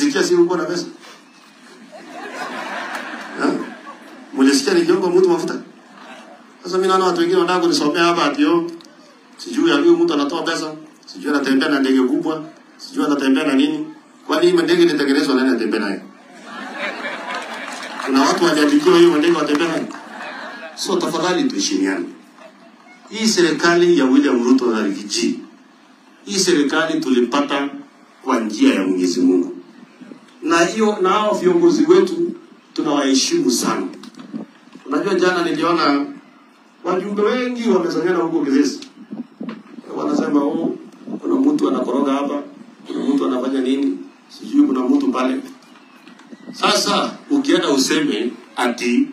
mulisikia si uko na pesa? Ha? Mulisikia nikiomba mtu mafuta? Sasa mimi naona watu wengine wanataka kunisomea hapa ati yo sijui ya huyu mtu anatoa pesa, sijui anatembea na ndege kubwa, sijui anatembea na nini. Kwani hii ndege ilitengenezwa nani anatembea nayo? Kuna watu waliandikiwa hiyo ndege watembea nayo. So tafadhali tuheshimiane. Hii serikali ya William Ruto na Rigiji, hii serikali tulipata kwa njia ya Mwenyezi Mungu, na hiyo na hao viongozi wetu tunawaheshimu sana. Unajua, jana niliona wajumbe wengi wamesanyana huko Kizesi, wanasema oh, kuna mtu anakoroga hapa, kuna mtu anafanya nini, sijui kuna mtu pale. Sasa ukienda useme ati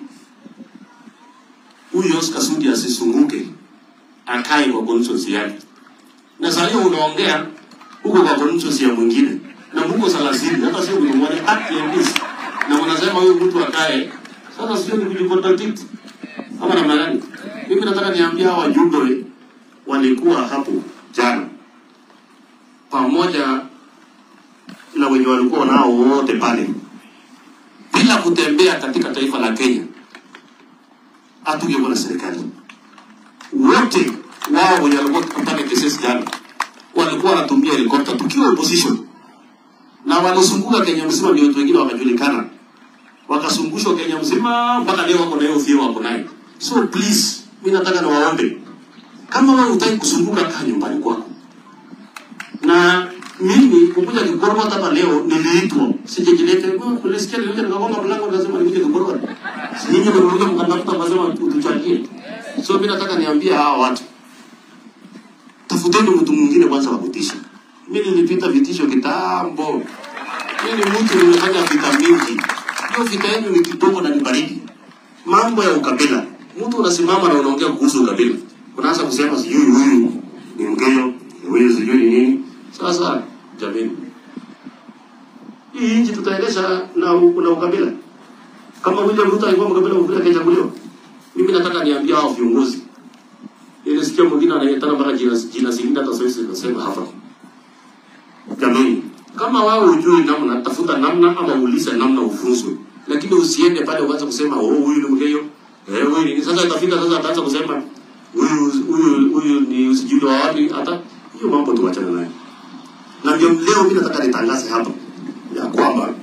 huyu Oscar Sudi asisunguke akae kwa conscience yake, na saa hiyo unaongea huko kwa conscience ya mwingine na Mungu salasini, hata sio mtu mmoja haki ya peace, na unasema huyu mtu akae. Sasa sio ni kujicontradict ama namna gani? Mimi nataka niambia hawa wajumbe walikuwa hapo jana pamoja na wenye walikuwa nao wote pale, bila kutembea katika taifa la Kenya, hatungekuwa na serikali. Wote wao wenye walikuwa pale Kisesi jana walikuwa wanatumia helikopta tukiwa opposition, na walizunguka Kenya mzima, ndio watu wengine wakajulikana, wakazungushwa Kenya mzima mpaka leo wako na hiyo fio wako nayo. So please, mimi nataka niwaombe, kama wewe hutaki kuzunguka, kaa nyumbani kwako. Na mimi kukuja Kigorogota hapa leo niliitwa, sijajilete kulisikia, nilikuja nikagonga mlango nikasema nikuje Kigorogota, si nyinyi ndio mlikuja mkandafuta mkasema tuchangie. So mimi nataka niambie hawa watu, tafuteni mtu mwingine kwanza wa kutisha. Mimi nilipita vitisho kitambo, mimi ni mtu nimefanya vita mingi. Hiyo vita yenu ni kidogo na ni baridi. Mambo ya ukabila, mtu unasimama na unaongea kuhusu ukabila, unaanza kusema sijui huyu ni Mkenya, huyu sijui ni nini. Sasa jamani, hii nchi tutaendesha na, u- na ukabila kama William Ruto alikuwa mkabila mkubwa akachaguliwa. Mimi nataka niambia hao viongozi, nilisikia mwingine anayetaka mpaka jina jina zingine hata sasa nasema hapa. Jamani, kama wao hujui namna, tafuta namna ama uulize namna ufunzwe, lakini usiende pale uanze kusema oh, huyu ni mgeyo eh, huyu ni sasa. Itafika sasa ataanza kusema huyu huyu huyu ni usijui wa wapi. Hata hiyo mambo tuachane nayo, na ndio leo mimi nataka nitangaze hapa ya kwamba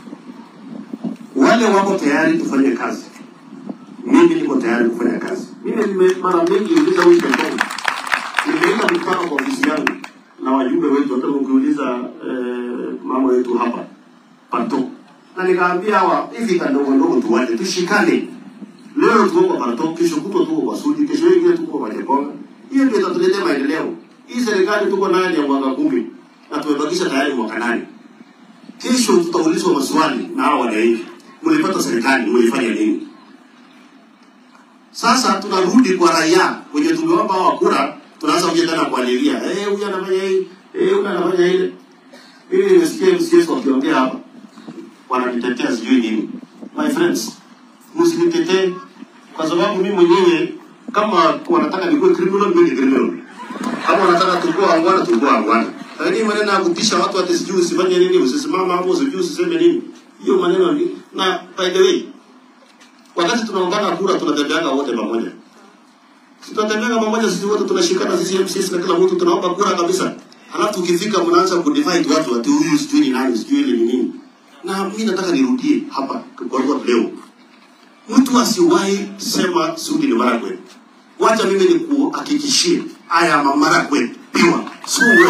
wale wako tayari tufanye kazi, mimi niko tayari kufanya kazi. Mimi nime mara mingi uliza huyu Kenya, nimeenda mkutano kwa ofisi yangu na wajumbe wetu, hata ukiuliza eh, mambo yetu hapa pato, na nikaambia hawa hivi kadogo ndogo tuwache, tushikane. Leo tuko kwa pato, kesho kutwa tuko kwa Sudi, kesho ingine tuko kwa Jekonga. Hiyo ndio itatuletea maendeleo. Hii serikali tuko nayo ni ya mwaka kumi na tumebakisha tayari mwaka nane. Kesho tutaulizwa maswali na hawa wananchi, mlipata serikali, mlifanya nini? Sasa tunarudi kwa raia wenye tumeomba hawa kura, tunaanza kuja tena kualilia, eh, huyu anafanya hii, eh, huyu anafanya ile. Mimi nimesikia MCS wakiongea hapa, wananitetea sijui nini. My friends, msinitetee kwa sababu mimi mwenyewe kama wanataka nikuwe criminal, mimi ni criminal. Kama wanataka tukua angwana, tukua angwana. Lakini maneno ya kutisha watu ati sijui usifanye nini, usisimama hapo, sijui usiseme nini, hiyo maneno ni na by the way wakati tunaungana kura tunatembeanga wote pamoja. Si tunatembeanga pamoja sisi wote tunashikana sisi MCS na kila mtu tunaomba kura kabisa. Halafu ukifika mnaanza kudivide watu ati huyu sijui ni nani sijui ile ni nini. Na mimi nataka nirudie hapa kwa kwa leo. Mtu asiwahi sema Sudi ni Maragwe. Wacha mimi nikuhakikishie haya Maragwe piwa suwe.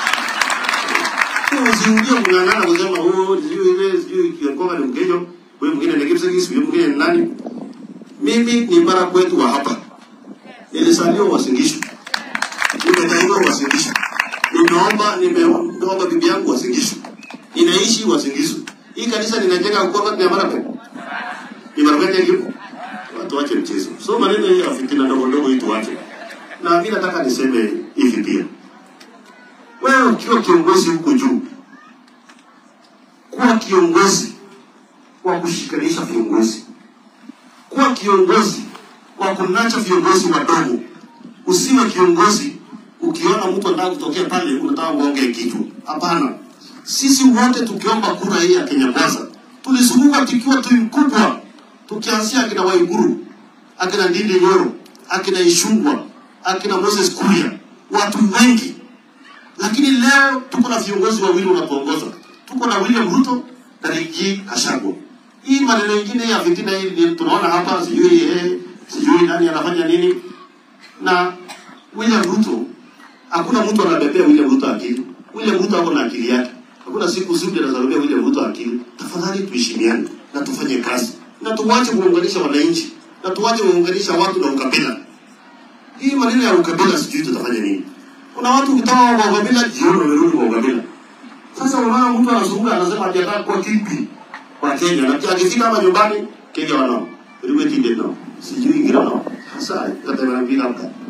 Usiingie mng'ang'ana kusema oh sijui ile sijui kiongozi ni mkejo huyu mwingine ni Kipsigis, huyu mwingine ni nani? Mimi ni mara kwetu wa hapa, nilisaliwa Wasingishu, nimezaliwa Wasingishu, nimeomba nimeomba bibi yangu Wasingishu, ninaishi Wasingishu. Hii kanisa ninajenga kwa ni mara kwetu, ni mara kwetu hiyo. Watu wache mchezo, so maneno hii ya fitina ndogo ndogo hii tuache. Na mimi nataka niseme hivi pia, wewe ukiwa kiongozi huko juu, kuwa kiongozi wa kushikanisha viongozi, kuwa kiongozi wa kunacha viongozi wadogo. Usiwe kiongozi ukiona mtu anataka kutokea pale unataka uonge kichwa. Hapana, Sisi wote tukiomba kura hii ya Kenya Kwanza tulizunguka tukiwa timu kubwa, tukianzia akina Waiguru, akina Ndindi Nyoro, akina Ishungwa, akina Moses Kuria, watu wengi. Lakini leo tuko na viongozi wawili wanatuongoza, tuko na William Ruto na Rigathi Gachagua. Hii maneno mengine ya fitina hii ni tunaona hapa, sijui eh, sijui nani anafanya nini na William Ruto. Hakuna mtu anabebea William Ruto akili. William Ruto ako na akili yake. Hakuna siku zuri anazarubia William Ruto akili. Tafadhali tuheshimiane na tufanye kazi na tuwache kuunganisha wananchi na tuwache kuunganisha watu na ukabila. Hii maneno ya ukabila sijui tutafanya nini. Kuna watu ukitaka kwa ukabila jioni wamerudi kwa ukabila. Sasa unaona mtu anazunguka anasema ati anataka kuwa kipi kwa Kenya na pia akifika hapa nyumbani Kenya wanao. Wewe tinde nao. Sijui ingine nao. Sasa kata wanapika hapa.